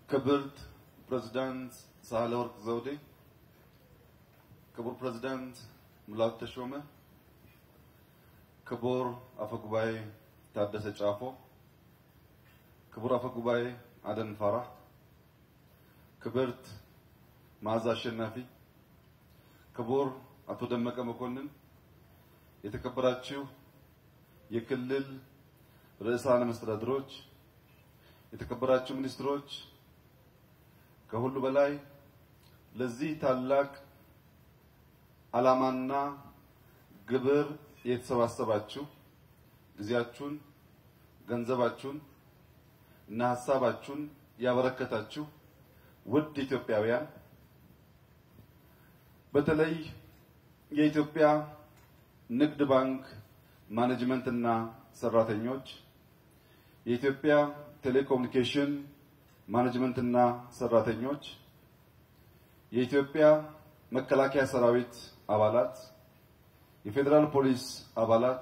ክብርት ፕሬዝዳንት ሳህለወርቅ ዘውዴ፣ ክቡር ፕሬዝዳንት ሙላቱ ተሾመ፣ ክቡር አፈጉባኤ ታደሰ ጫፎ፣ ክቡር አፈጉባኤ አደም ፋራህ፣ ክብርት መዓዛ አሸናፊ፣ ክቡር አቶ ደመቀ መኮንን፣ የተከበራችሁ የክልል ርዕሳነ መስተዳድሮች፣ የተከበራችሁ ሚኒስትሮች፣ ከሁሉ በላይ ለዚህ ታላቅ ዓላማና ግብር የተሰባሰባችሁ ጊዜያችሁን፣ ገንዘባችሁን እና ሀሳባችሁን ያበረከታችሁ ውድ ኢትዮጵያውያን በተለይ የኢትዮጵያ ንግድ ባንክ ማኔጅመንት እና ሰራተኞች፣ የኢትዮጵያ ቴሌኮሙኒኬሽን ማኔጅመንት እና ሰራተኞች፣ የኢትዮጵያ መከላከያ ሰራዊት አባላት፣ የፌዴራል ፖሊስ አባላት፣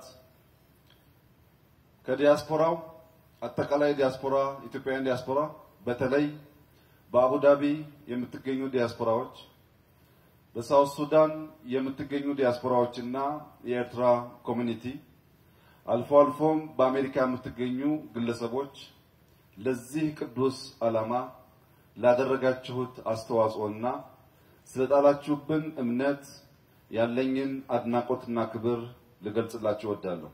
ከዲያስፖራው አጠቃላይ ዲያስፖራ ኢትዮጵያውያን ዲያስፖራ በተለይ በአቡዳቢ የምትገኙ ዲያስፖራዎች፣ በሳውት ሱዳን የምትገኙ ዲያስፖራዎች እና የኤርትራ ኮሚኒቲ አልፎ አልፎም በአሜሪካ የምትገኙ ግለሰቦች ለዚህ ቅዱስ ዓላማ ላደረጋችሁት አስተዋጽኦና ስለጣላችሁብን እምነት ያለኝን አድናቆትና ክብር ልገልጽላችሁ እወዳለሁ።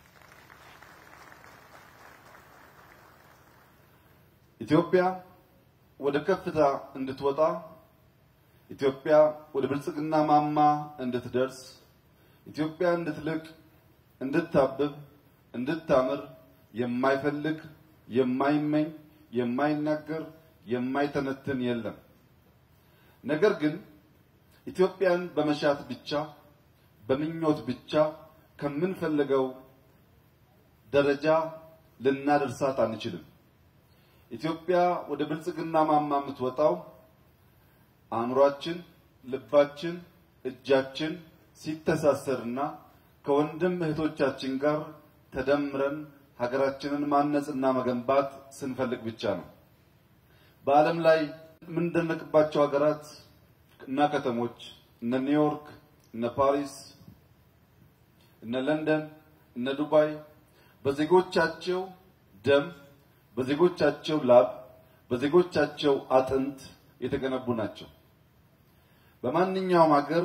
ኢትዮጵያ ወደ ከፍታ እንድትወጣ ኢትዮጵያ ወደ ብልጽግና ማማ እንድትደርስ ኢትዮጵያ እንድትልቅ እንድታብብ እንድታምር የማይፈልግ የማይመኝ የማይናገር የማይተነትን የለም። ነገር ግን ኢትዮጵያን በመሻት ብቻ በምኞት ብቻ ከምንፈልገው ደረጃ ልናደርሳት አንችልም። ኢትዮጵያ ወደ ብልጽግና ማማ የምትወጣው አእምሯችን፣ ልባችን፣ እጃችን ሲተሳሰርና ከወንድም እህቶቻችን ጋር ተደምረን ሀገራችንን ማነጽና መገንባት ስንፈልግ ብቻ ነው። በዓለም ላይ የምንደነቅባቸው ሀገራት እና ከተሞች እነ ኒውዮርክ፣ እነ ፓሪስ፣ እነ ለንደን፣ እነ ዱባይ በዜጎቻቸው ደም፣ በዜጎቻቸው ላብ፣ በዜጎቻቸው አጥንት የተገነቡ ናቸው። በማንኛውም ሀገር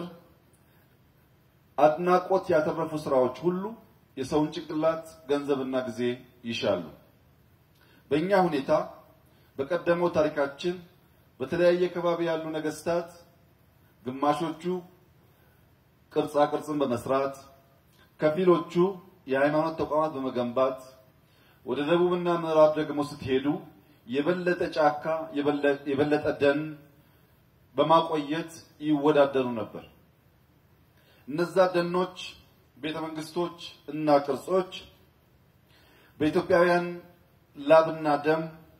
አድናቆት ያተረፉ ስራዎች ሁሉ የሰውን ጭንቅላት ገንዘብና ጊዜ ይሻሉ። በእኛ ሁኔታ በቀደመው ታሪካችን በተለያየ ከባቢ ያሉ ነገስታት ግማሾቹ ቅርጻ ቅርጽን በመስራት ከፊሎቹ የሃይማኖት ተቋማት በመገንባት ወደ ደቡብና ምዕራብ ደግሞ ስትሄዱ የበለጠ ጫካ የበለጠ ደን በማቆየት ይወዳደሩ ነበር። እነዛ ደኖች፣ ቤተ መንግስቶች እና ቅርጾች በኢትዮጵያውያን ላብና ደም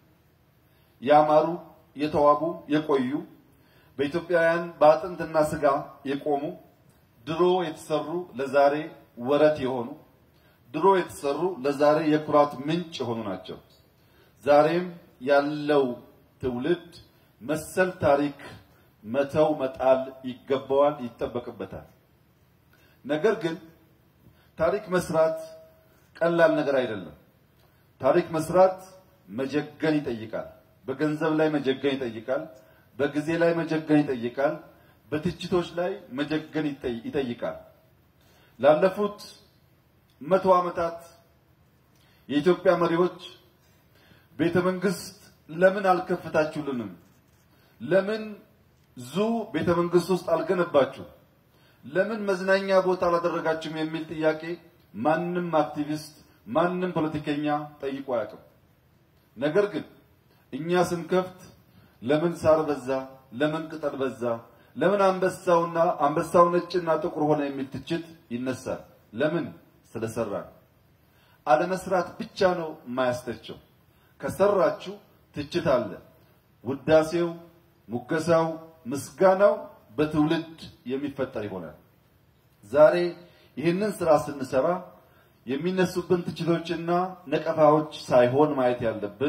ያማሩ፣ የተዋቡ፣ የቆዩ በኢትዮጵያውያን በአጥንትና ስጋ የቆሙ ድሮ የተሰሩ ለዛሬ ወረት የሆኑ ድሮ የተሰሩ ለዛሬ የኩራት ምንጭ የሆኑ ናቸው። ዛሬም ያለው ትውልድ መሰል ታሪክ መተው መጣል ይገባዋል፣ ይጠበቅበታል። ነገር ግን ታሪክ መስራት ቀላል ነገር አይደለም። ታሪክ መስራት መጀገን ይጠይቃል። በገንዘብ ላይ መጀገን ይጠይቃል። በጊዜ ላይ መጀገን ይጠይቃል። በትችቶች ላይ መጀገን ይጠይቃል። ላለፉት መቶ ዓመታት የኢትዮጵያ መሪዎች ቤተ መንግስት ለምን አልከፍታችሁልንም? ለምን ዙ ቤተ መንግስት ውስጥ አልገነባችሁ? ለምን መዝናኛ ቦታ አላደረጋችሁም? የሚል ጥያቄ ማንም አክቲቪስት ማንም ፖለቲከኛ ጠይቆ አያውቅም። ነገር ግን እኛ ስንከፍት ለምን ሳር በዛ፣ ለምን ቅጠል በዛ፣ ለምን አንበሳውና አንበሳው ነጭና ጥቁር ሆነ የሚል ትችት ይነሳል። ለምን? ስለሰራን። አለመስራት ብቻ ነው የማያስተቸው። ከሰራችሁ ትችት አለ። ውዳሴው፣ ሙገሳው፣ ምስጋናው በትውልድ የሚፈጠር ይሆናል። ዛሬ ይህንን ስራ ስንሰራ የሚነሱብን ትችቶችና ነቀፋዎች ሳይሆን ማየት ያለብን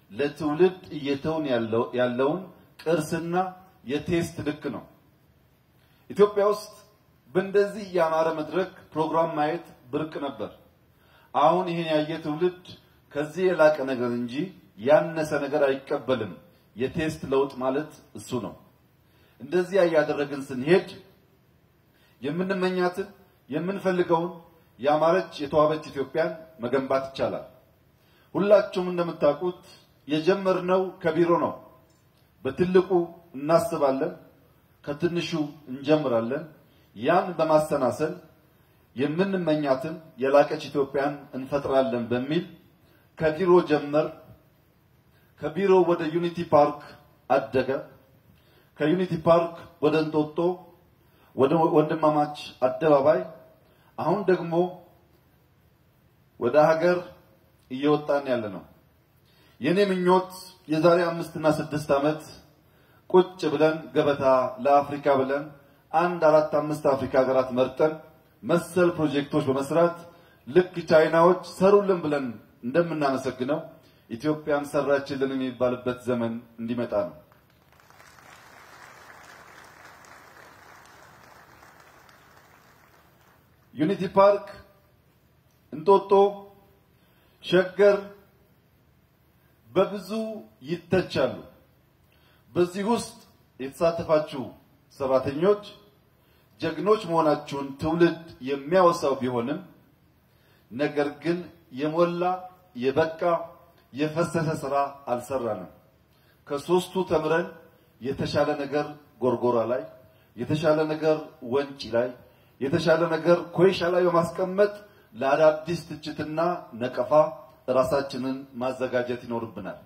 ለትውልድ እየተውን ያለውን ቅርስና የቴስት ልክ ነው። ኢትዮጵያ ውስጥ በእንደዚህ ያማረ መድረክ ፕሮግራም ማየት ብርቅ ነበር። አሁን ይህን ያየ ትውልድ ከዚህ የላቀ ነገር እንጂ ያነሰ ነገር አይቀበልም። የቴስት ለውጥ ማለት እሱ ነው። እንደዚያ እያደረግን ስንሄድ የምንመኛትን የምንፈልገውን ያማረች የተዋበች ኢትዮጵያን መገንባት ይቻላል። ሁላችሁም እንደምታውቁት የጀመርነው ከቢሮ ነው። በትልቁ እናስባለን፣ ከትንሹ እንጀምራለን። ያን በማሰናሰል የምንመኛትን የላቀች ኢትዮጵያን እንፈጥራለን በሚል ከቢሮ ጀመር። ከቢሮ ወደ ዩኒቲ ፓርክ አደገ። ከዩኒቲ ፓርክ ወደ እንጦጦ፣ ወደ ወንድማማች አደባባይ፣ አሁን ደግሞ ወደ ሀገር እየወጣን ያለ ነው። የኔ ምኞት የዛሬ አምስት እና ስድስት ዓመት ቁጭ ብለን ገበታ ለአፍሪካ ብለን አንድ አራት አምስት አፍሪካ ሀገራት መርጠን መሰል ፕሮጀክቶች በመስራት ልክ ቻይናዎች ሰሩልን ብለን እንደምናመሰግነው ኢትዮጵያን ሰራችልን የሚባልበት ዘመን እንዲመጣ ነው። ዩኒቲ ፓርክ፣ እንጦጦ፣ ሸገር በብዙ ይተቻሉ። በዚህ ውስጥ የተሳተፋችሁ ሰራተኞች ጀግኖች መሆናችሁን ትውልድ የሚያወሳው ቢሆንም ነገር ግን የሞላ የበቃ የፈሰሰ ስራ አልሰራንም። ከሶስቱ ተምረን የተሻለ ነገር ጎርጎራ ላይ፣ የተሻለ ነገር ወንጪ ላይ፣ የተሻለ ነገር ኮይሻ ላይ በማስቀመጥ ለአዳዲስ ትችትና ነቀፋ ራሳችንን ማዘጋጀት ይኖርብናል።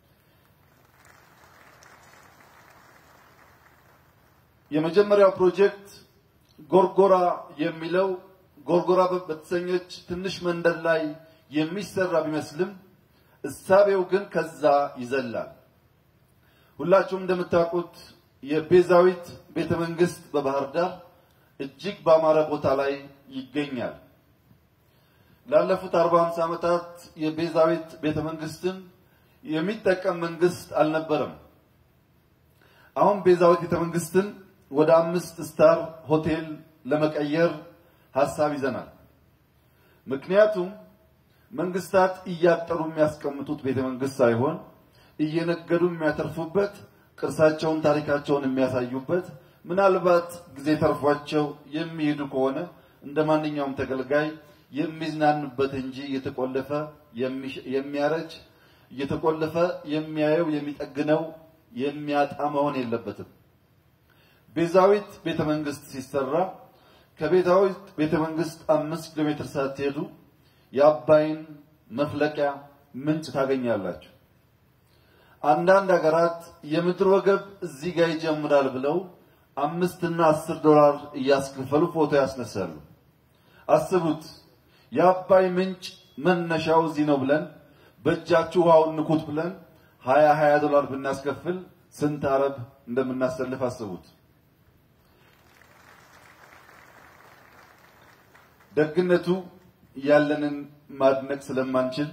የመጀመሪያው ፕሮጀክት ጎርጎራ የሚለው ጎርጎራ በተሰኘች ትንሽ መንደር ላይ የሚሰራ ቢመስልም እሳቤው ግን ከዛ ይዘላል። ሁላችሁም እንደምታውቁት የቤዛዊት ቤተ መንግስት በባህር ዳር እጅግ በአማረ ቦታ ላይ ይገኛል። ላለፉት አርባ ሃምሳ ዓመታት የቤዛዊት ቤተ መንግስትን የሚጠቀም መንግስት አልነበረም። አሁን ቤዛዊት ቤተ መንግስትን ወደ አምስት ስታር ሆቴል ለመቀየር ሀሳብ ይዘናል። ምክንያቱም መንግስታት እያጠሩ የሚያስቀምጡት ቤተ መንግስት ሳይሆን እየነገዱ የሚያተርፉበት ቅርሳቸውን፣ ታሪካቸውን የሚያሳዩበት ምናልባት ጊዜ ተርፏቸው የሚሄዱ ከሆነ እንደ ማንኛውም ተገልጋይ የሚዝናኑበት እንጂ እየተቆለፈ የሚያረጅ እየተቆለፈ የሚያየው የሚጠግነው የሚያጣ መሆን የለበትም። ቤዛዊት ቤተ መንግስት ሲሰራ ከቤዛዊት ቤተ መንግስት አምስት ኪሎ ሜትር ሳትሄዱ የአባይን መፍለቂያ ምንጭ ታገኛላችሁ። አንዳንድ ሀገራት የምድር ወገብ እዚህ ጋር ይጀምራል ብለው አምስት እና አስር ዶላር እያስከፈሉ ፎቶ ያስነሳሉ። አስቡት፣ የአባይ ምንጭ መነሻው እዚህ ነው ብለን በእጃችሁ ውሃውን ንኩት ብለን ሀያ ሀያ ዶላር ብናስከፍል ስንት አረብ እንደምናሰልፍ አስቡት። ደግነቱ ያለንን ማድነቅ ስለማንችል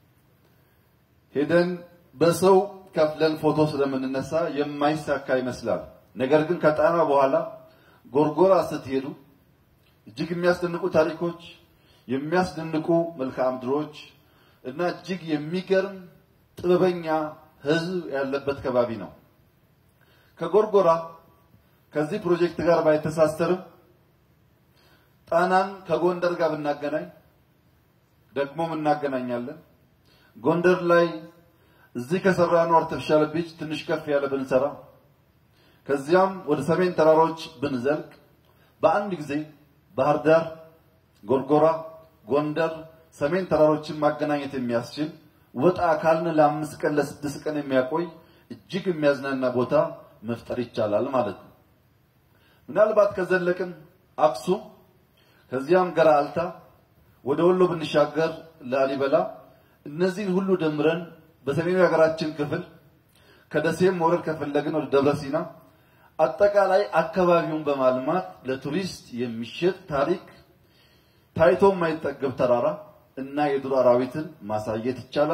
ሄደን በሰው ከፍለን ፎቶ ስለምንነሳ የማይሳካ ይመስላል። ነገር ግን ከጣና በኋላ ጎርጎራ ስትሄዱ እጅግ የሚያስደንቁ ታሪኮች፣ የሚያስደንቁ መልክዓ ምድሮች እና እጅግ የሚገርም ጥበበኛ ሕዝብ ያለበት ከባቢ ነው። ከጎርጎራ ከዚህ ፕሮጀክት ጋር ባይተሳሰርም ጣናን ከጎንደር ጋር ብናገናኝ ደግሞም እናገናኛለን። ጎንደር ላይ እዚህ ከሰራነው አርቲፊሻል ቢች ትንሽ ከፍ ያለ ብንሰራ ከዚያም ወደ ሰሜን ተራሮች ብንዘልቅ በአንድ ጊዜ ባህር ዳር፣ ጎርጎራ፣ ጎንደር ሰሜን ተራሮችን ማገናኘት የሚያስችል ወጣ ካልን ለአምስት ቀን ለስድስት ቀን የሚያቆይ እጅግ የሚያዝናና ቦታ መፍጠር ይቻላል ማለት ነው። ምናልባት ከዘለቅን አክሱም ከዚያም ገራልታ ወደ ወሎ ብንሻገር ላሊበላ እነዚህን ሁሉ ደምረን በሰሜኑ የሀገራችን ክፍል ከደሴም መውረድ ከፈለግን ወደ ደብረ ሲና አጠቃላይ አካባቢውን በማልማት ለቱሪስት የሚሸጥ ታሪክ ታይቶ የማይጠገብ ተራራ እና የዱር አራዊትን ማሳየት ይቻላል።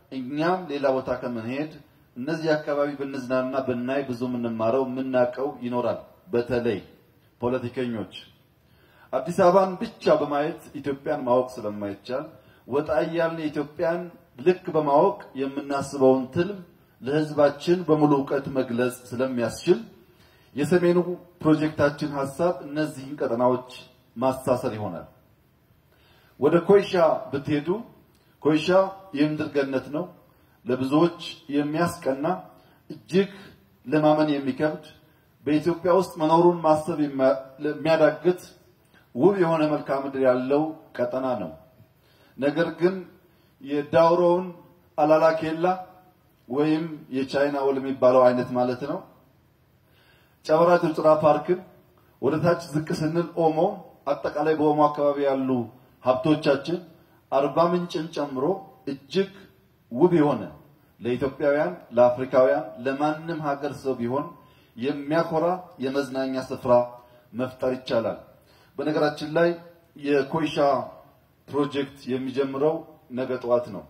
እኛም ሌላ ቦታ ከምንሄድ እነዚህ አካባቢ ብንዝናና ብናይ ብዙ የምንማረው የምናውቀው ይኖራል። በተለይ ፖለቲከኞች አዲስ አበባን ብቻ በማየት ኢትዮጵያን ማወቅ ስለማይቻል ወጣ እያልን የኢትዮጵያን ልክ በማወቅ የምናስበውን ትልም ለሕዝባችን በሙሉ እውቀት መግለጽ ስለሚያስችል የሰሜኑ ፕሮጀክታችን ሀሳብ እነዚህን ቀጠናዎች ማሳሰር ይሆናል። ወደ ኮይሻ ብትሄዱ ኮይሻ የምድር ገነት ነው። ለብዙዎች የሚያስቀና እጅግ ለማመን የሚከብድ በኢትዮጵያ ውስጥ መኖሩን ማሰብ የሚያዳግት ውብ የሆነ መልክዓ ምድር ያለው ቀጠና ነው። ነገር ግን የዳውሮውን አላላ ኬላ ወይም የቻይና ወል የሚባለው አይነት ማለት ነው ጨበራ ጩርጩራ ፓርክን ወደ ታች ዝቅ ስንል ኦሞ አጠቃላይ በኦሞ አካባቢ ያሉ ሀብቶቻችን አርባ ምንጭን ጨምሮ እጅግ ውብ የሆነ ለኢትዮጵያውያን፣ ለአፍሪካውያን፣ ለማንም ሀገር ሰው ቢሆን የሚያኮራ የመዝናኛ ስፍራ መፍጠር ይቻላል። በነገራችን ላይ የኮይሻ ፕሮጀክት የሚጀምረው ነገ ጠዋት ነው።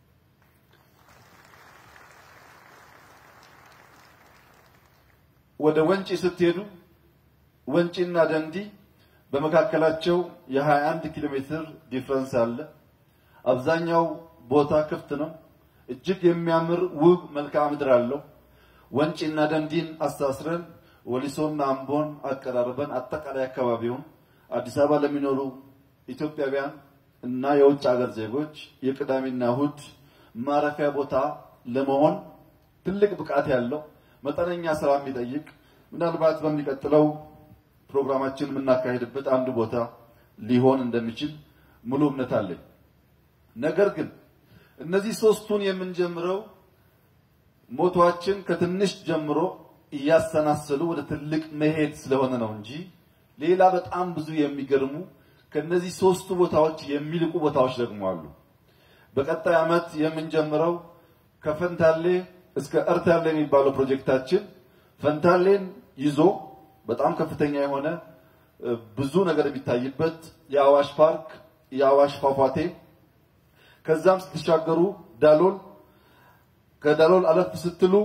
ወደ ወንጪ ስትሄዱ ወንጪና ደንዲ በመካከላቸው የ21 ኪሎ ሜትር ዲፍረንስ አለ። አብዛኛው ቦታ ክፍት ነው። እጅግ የሚያምር ውብ መልክዓ ምድር አለው። ወንጪና ደንዲን አሳስረን ወሊሶና አምቦን አቀራርበን አጠቃላይ አካባቢውን አዲስ አበባ ለሚኖሩ ኢትዮጵያውያን እና የውጭ ሀገር ዜጎች የቅዳሜና እሁድ ማረፊያ ቦታ ለመሆን ትልቅ ብቃት ያለው መጠነኛ ስራ የሚጠይቅ ምናልባት በሚቀጥለው ፕሮግራማችን የምናካሄድበት አንዱ ቦታ ሊሆን እንደሚችል ሙሉ እምነት አለኝ። ነገር ግን እነዚህ ሶስቱን የምንጀምረው ሞቷችን ከትንሽ ጀምሮ እያሰናሰሉ ወደ ትልቅ መሄድ ስለሆነ ነው እንጂ ሌላ በጣም ብዙ የሚገርሙ ከነዚህ ሶስቱ ቦታዎች የሚልቁ ቦታዎች ደግሞ አሉ። በቀጣይ ዓመት የምንጀምረው ከፈንታሌ እስከ እርታሌ የሚባለው ፕሮጀክታችን ፈንታሌን ይዞ በጣም ከፍተኛ የሆነ ብዙ ነገር የሚታይበት የአዋሽ ፓርክ፣ የአዋሽ ፏፏቴ ከዛም ስትሻገሩ ዳሎል፣ ከዳሎል አለፍ ስትሉ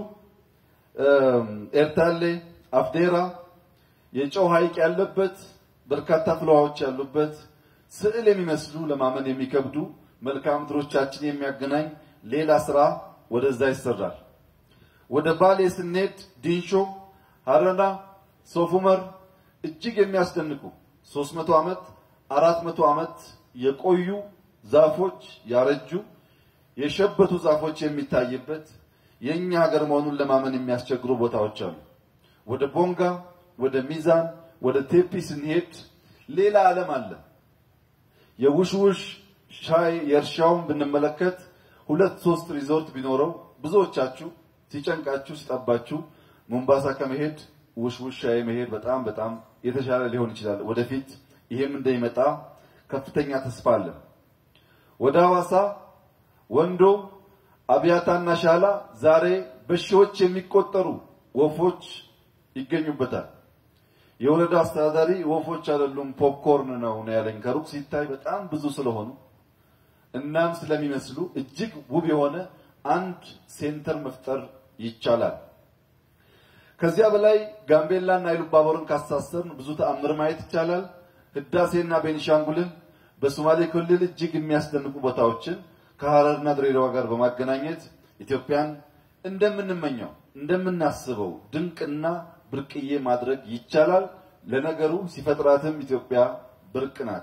ኤርታሌ፣ አፍዴራ የጨው ሐይቅ ያለበት በርካታ ፍለዋዎች ያሉበት ስዕል የሚመስሉ ለማመን የሚከብዱ መልክዓ ምድሮቻችን የሚያገናኝ ሌላ ስራ ወደዛ ይሰራል። ወደ ባሌ ስንሄድ ዲንሾ፣ ሀረና፣ ሶፍ ዑመር እጅግ የሚያስደንቁ 300 ዓመት 400 ዓመት የቆዩ ዛፎች ያረጁ የሸበቱ ዛፎች የሚታይበት የኛ ሀገር መሆኑን ለማመን የሚያስቸግሩ ቦታዎች አሉ። ወደ ቦንጋ፣ ወደ ሚዛን፣ ወደ ቴፒ ስንሄድ ሌላ ዓለም አለ። የውሽውሽ ሻይ የእርሻውን ብንመለከት ሁለት ሶስት ሪዞርት ቢኖረው ብዙዎቻችሁ ሲጨንቃችሁ ሲጠባችሁ ሞምባሳ ከመሄድ ውሽውሽ ሻይ መሄድ በጣም በጣም የተሻለ ሊሆን ይችላል። ወደፊት ይሄም እንደሚመጣ ከፍተኛ ተስፋ አለ። ወደ ሐዋሳ፣ ወንዶ፣ አብያታና ሻላ ዛሬ በሺዎች የሚቆጠሩ ወፎች ይገኙበታል። የወረዳ አስተዳዳሪ ወፎች አይደሉም ፖፕኮርን ነው ነው ያለኝ። ከሩቅ ሲታይ በጣም ብዙ ስለሆኑ እናም ስለሚመስሉ እጅግ ውብ የሆነ አንድ ሴንተር መፍጠር ይቻላል። ከዚያ በላይ ጋምቤላና ኢሉባቦርን ካሳሰርን ብዙ ተአምር ማየት ይቻላል። ህዳሴና ቤኒሻንጉልን በሶማሌ ክልል እጅግ የሚያስደንቁ ቦታዎችን ከሐረርና ድሬዳዋ ጋር በማገናኘት ኢትዮጵያን እንደምንመኘው እንደምናስበው ድንቅና ብርቅዬ ማድረግ ይቻላል። ለነገሩ ሲፈጥራትም ኢትዮጵያ ብርቅ ናት።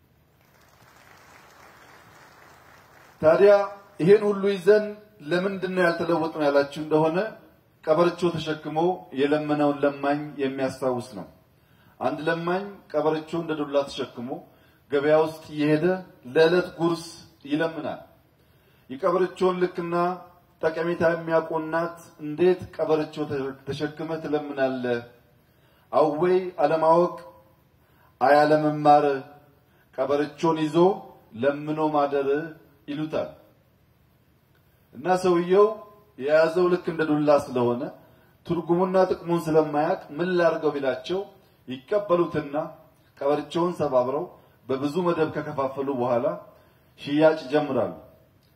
ታዲያ ይሄን ሁሉ ይዘን ለምንድን ነው ያልተለወጥነው ያላችሁ እንደሆነ ቀበርቾ ተሸክሞ የለመነውን ለማኝ የሚያስታውስ ነው። አንድ ለማኝ ቀበርቾ እንደ ዱላ ተሸክሞ ገበያ ውስጥ እየሄደ ለዕለት ጉርስ ይለምናል። የቀበርቾን ልክና ጠቀሜታ የሚያውቁ እናት እንዴት ቀበርቾ ተሸክመህ ትለምናለህ? አወይ አለማወቅ አያለመማር ቀበርቾን ይዞ ለምኖ ማደር ይሉታል። እና ሰውየው የያዘው ልክ እንደ ዱላ ስለሆነ ትርጉሙና ጥቅሙን ስለማያውቅ ምን ላድርገው ቢላቸው ይቀበሉትና ቀበርቾውን ሰባብረው በብዙ መደብ ከከፋፈሉ በኋላ ሽያጭ ይጀምራሉ።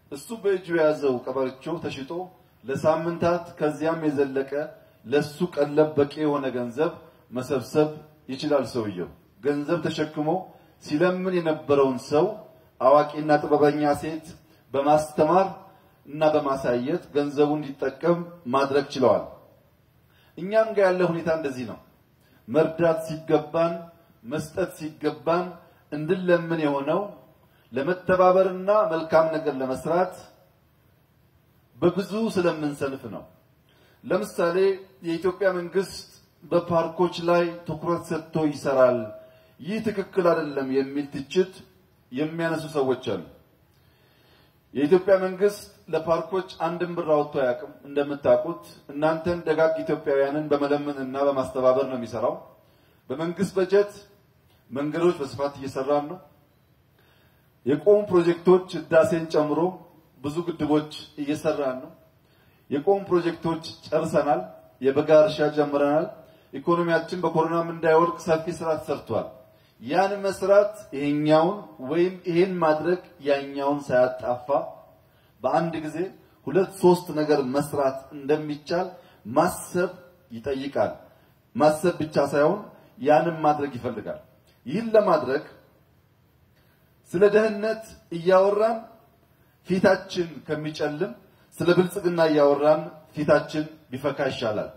እሱ በእጁ የያዘው ቀበርቾ ተሽጦ ለሳምንታት ከዚያም የዘለቀ ለሱ ቀለብ በቂ የሆነ ገንዘብ መሰብሰብ ይችላል። ሰውየው ገንዘብ ተሸክሞ ሲለምን የነበረውን ሰው አዋቂና ጥበበኛ ሴት በማስተማር እና በማሳየት ገንዘቡ እንዲጠቀም ማድረግ ችለዋል። እኛም ጋር ያለ ሁኔታ እንደዚህ ነው። መርዳት ሲገባን መስጠት ሲገባን እንድንለምን የሆነው ለመተባበርና መልካም ነገር ለመስራት በብዙ ስለምንሰንፍ ነው። ለምሳሌ የኢትዮጵያ መንግስት በፓርኮች ላይ ትኩረት ሰጥቶ ይሰራል፣ ይህ ትክክል አይደለም የሚል ትችት የሚያነሱ ሰዎች አሉ። የኢትዮጵያ መንግስት ለፓርኮች አንድም ብር አውጥቶ አያውቅም። እንደምታውቁት እናንተን ደጋግ ኢትዮጵያውያንን በመለመን እና በማስተባበር ነው የሚሰራው። በመንግስት በጀት መንገዶች በስፋት እየሰራን ነው። የቆሙ ፕሮጀክቶች ህዳሴን ጨምሮ ብዙ ግድቦች እየሰራን ነው። የቆሙ ፕሮጀክቶች ጨርሰናል። የበጋ እርሻ ጀምረናል። ኢኮኖሚያችን በኮሮናም እንዳይወድቅ ሰፊ ስራ ተሰርቷል። ያን መስራት ይሄኛውን ወይም ይሄን ማድረግ ያኛውን ሳያጣፋ በአንድ ጊዜ ሁለት ሶስት ነገር መስራት እንደሚቻል ማሰብ ይጠይቃል። ማሰብ ብቻ ሳይሆን ያንን ማድረግ ይፈልጋል። ይህን ለማድረግ ስለ ደህንነት እያወራን ፊታችን ከሚጨልም ስለ ብልጽግና እያወራን ፊታችን ቢፈካ ይሻላል።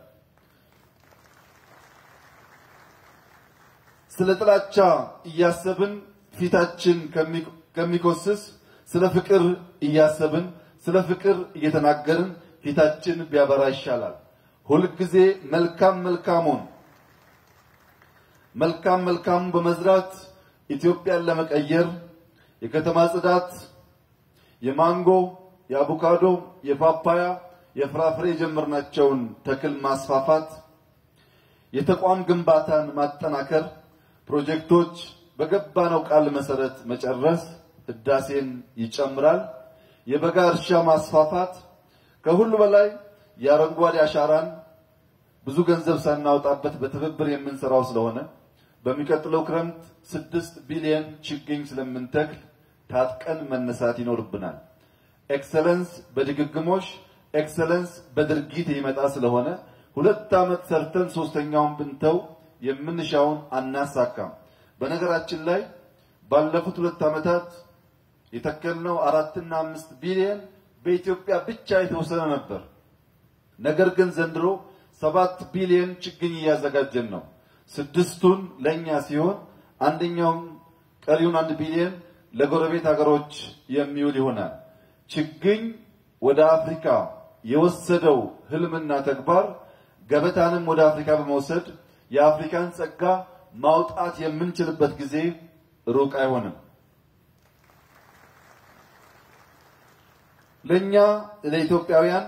ስለ ጥላቻ እያሰብን ፊታችን ከሚኮስስ ስለ ፍቅር እያሰብን ስለ ፍቅር እየተናገርን ፊታችን ቢያበራ ይሻላል። ሁልጊዜ መልካም መልካሙን መልካም መልካሙን በመዝራት ኢትዮጵያን ለመቀየር የከተማ ጽዳት፣ የማንጎ፣ የአቮካዶ፣ የፓፓያ፣ የፍራፍሬ የጀመርናቸውን ተክል ማስፋፋት፣ የተቋም ግንባታን ማጠናከር፣ ፕሮጀክቶች በገባነው ቃል መሰረት መጨረስ ህዳሴን ይጨምራል። የበጋ እርሻ ማስፋፋት፣ ከሁሉ በላይ የአረንጓዴ አሻራን ብዙ ገንዘብ ሳናወጣበት በትብብር የምንሰራው ስለሆነ በሚቀጥለው ክረምት ስድስት ቢሊዮን ችግኝ ስለምንተክል ታጥቀን መነሳት ይኖርብናል። ኤክሰለንስ በድግግሞሽ ኤክሰለንስ በድርጊት የሚመጣ ስለሆነ ሁለት ዓመት ሰርተን ሶስተኛውን ብንተው የምንሻውን አናሳካም። በነገራችን ላይ ባለፉት ሁለት ዓመታት የተከልነው አራትና አምስት ቢሊዮን በኢትዮጵያ ብቻ የተወሰነ ነበር። ነገር ግን ዘንድሮ ሰባት ቢሊዮን ችግኝ እያዘጋጀን ነው። ስድስቱን ለኛ ሲሆን አንደኛውም ቀሪውን አንድ ቢሊዮን ለጎረቤት ሀገሮች የሚውል ይሆናል። ችግኝ ወደ አፍሪካ የወሰደው ህልምና ተግባር ገበታንም ወደ አፍሪካ በመውሰድ የአፍሪካን ጸጋ ማውጣት የምንችልበት ጊዜ ሩቅ አይሆንም። ለኛ ለኢትዮጵያውያን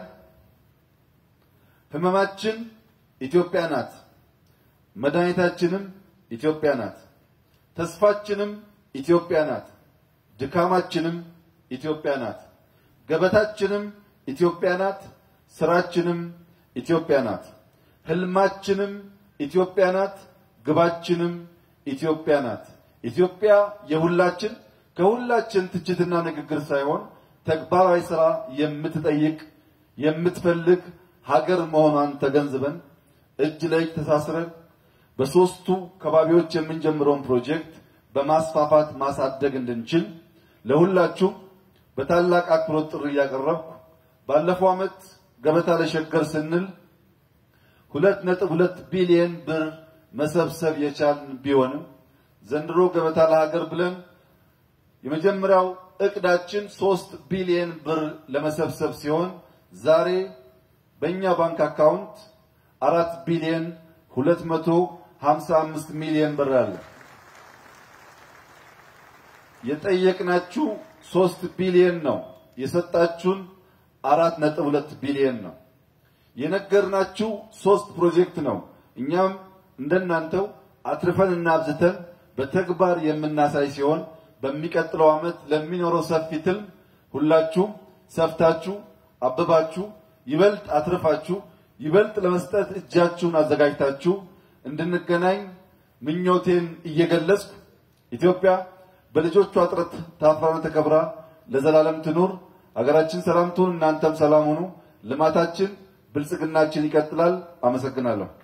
ህመማችን ኢትዮጵያ ናት። መድኃኒታችንም ኢትዮጵያ ናት። ተስፋችንም ኢትዮጵያ ናት። ድካማችንም ኢትዮጵያ ናት። ገበታችንም ኢትዮጵያ ናት። ስራችንም ኢትዮጵያ ናት። ህልማችንም ኢትዮጵያ ናት። ግባችንም ኢትዮጵያ ናት። ኢትዮጵያ የሁላችን ከሁላችን ትችትና ንግግር ሳይሆን ተግባራዊ ስራ የምትጠይቅ የምትፈልግ ሀገር መሆኗን ተገንዝበን እጅ ለእጅ ተሳስረን በሶስቱ ከባቢዎች የምንጀምረውን ፕሮጀክት በማስፋፋት ማሳደግ እንድንችል ለሁላችሁም በታላቅ አክብሮት ጥሪ እያቀረብኩ ባለፈው ዓመት ገበታ ለሸገር ስንል ሁለት ነጥብ ሁለት ቢሊየን ብር መሰብሰብ የቻልን ቢሆንም ዘንድሮ ገበታ ለሀገር ብለን የመጀመሪያው እቅዳችን ሶስት ቢሊየን ብር ለመሰብሰብ ሲሆን ዛሬ በእኛ ባንክ አካውንት አራት ቢሊየን ሁለት መቶ ሀምሳ አምስት ሚሊየን ብር አለ። የጠየቅናችሁ ሶስት ቢሊየን ነው። የሰጣችሁን አራት ነጥብ ሁለት ቢሊየን ነው። የነገርናችሁ ሶስት ፕሮጀክት ነው። እኛም እንደናንተው አትርፈን እና አብዝተን በተግባር የምናሳይ ሲሆን በሚቀጥለው ዓመት ለሚኖረው ሰፊ ትልም ሁላችሁም ሰፍታችሁ አበባችሁ ይበልጥ አትርፋችሁ ይበልጥ ለመስጠት እጃችሁን አዘጋጅታችሁ እንድንገናኝ ምኞቴን እየገለጽኩ ኢትዮጵያ በልጆቿ ጥረት ታፍራና ተከብራ ለዘላለም ትኑር። ሀገራችን ሰላም ትሁን፣ እናንተም ሰላም ሁኑ። ልማታችን ብልጽግናችን ይቀጥላል። አመሰግናለሁ።